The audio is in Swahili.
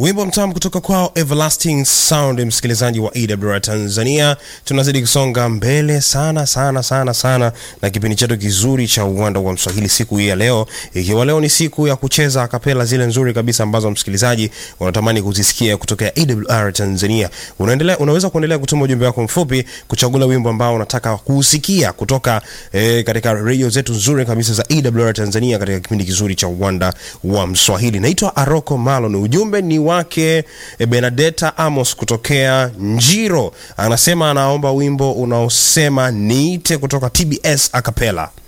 wimbo mtamu kutoka kwao Everlasting Sound, msikilizaji wa EWR Tanzania. Tunazidi kusonga mbele sana sana sana sana na kipindi chetu kizuri cha uwanda wa Mswahili siku hii ya leo, ikiwa leo ni siku ya kucheza akapela zile nzuri kabisa ambazo msikilizaji unatamani kuzisikia kutoka EWR Tanzania. Unaendelea, unaweza kuendelea kutuma ujumbe wako mfupi kuchagua wimbo ambao unataka kusikia kutoka eh, katika radio zetu nzuri kabisa za EWR Tanzania katika kipindi kizuri cha uwanda wa Mswahili. Naitwa Aroko Malon. Ujumbe ni wake eh, Benadetta Amos kutokea Njiro, anasema anaomba wimbo unaosema niite kutoka TBS Acapella.